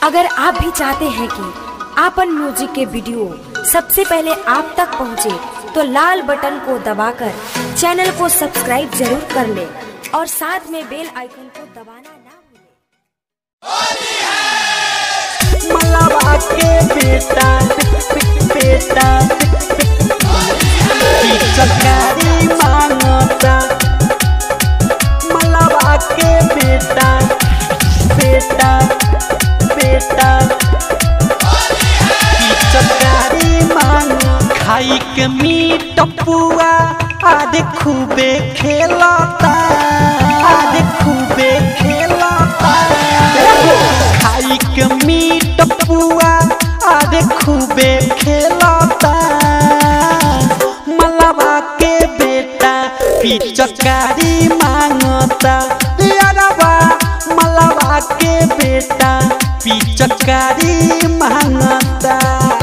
अगर आप भी चाहते हैं कि आपन म्यूजिक के वीडियो सबसे पहले आप तक पहुंचे, तो लाल बटन को दबाकर चैनल को सब्सक्राइब जरूर कर ले और साथ में बेल आइकन को दबाना ना भूलें। मलावा के बेटा बेटा सरकारी मांगता मलावा के बेटा बेटा बेटा सरकारी मांग खाई के मीट पुआ आदे खूबे खेलता आदे खूबे खेलता खाई के मीट पुआ आदे खूबे खेलता मलावा के बेटा पिचकारी मांगता यारवा मलावा के बेटा पिचकारी मांगता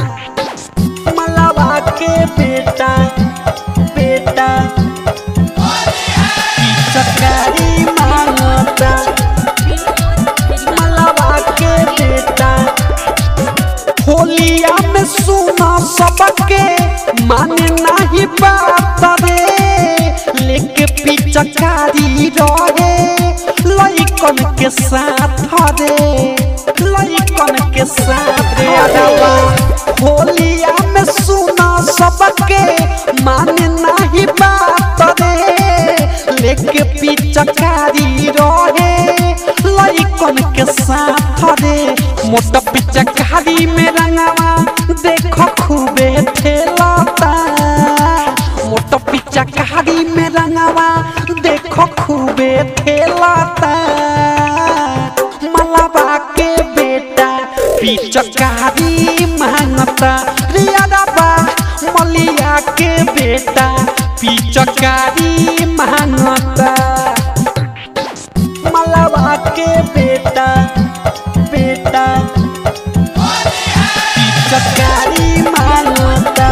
मलावा के बेटा बेटा पिचकारी मांगता मलावा के बेटा होलिया में सुना सबके माने नहीं बात रे लेके पिचकारी रहे लइकन के साथ रे लइकन के साथ रे अरवा होलिया में सुना सबके माने नहीं बात रे लेके पिचकारी रहे लइकन के साथ रे मोटा पिचकारी में रंगवा देखो खूबे ठेलता मोटा पिचकारी में रंगवा देखो खूबे ठेलता मलावा के बेटा पिचकारी मांगता रियाबा मलिया के बेटा पिचकारी मांगता मलावा के बेटा बेटा पिचकारी मांगता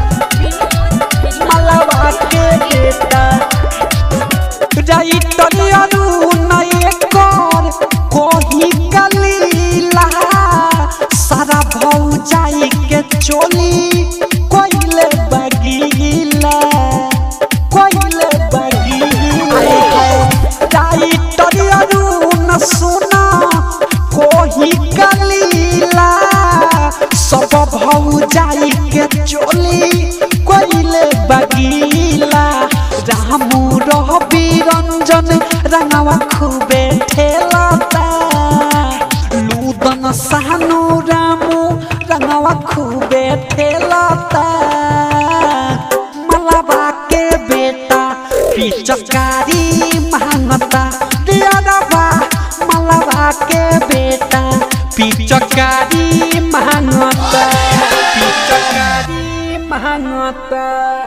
मलावा के बेटा राइटर अरुण एकर कोही कलीला सारा भौजाई के चोली कोइले बगीला कोइले बगीला राइटर अरुण सुना कोही कलीला सब भौजाई के चोली कोइले बगीला रामू रवि रंजन रंगवा खूबे ठेलता लूदन सानू रामू रंगवा खूबे ठेलता मलावा के बेटा पिचकारी मांगता दियारवा मलावा के बेटा पिचकारी मांगता पिचकारी मांगता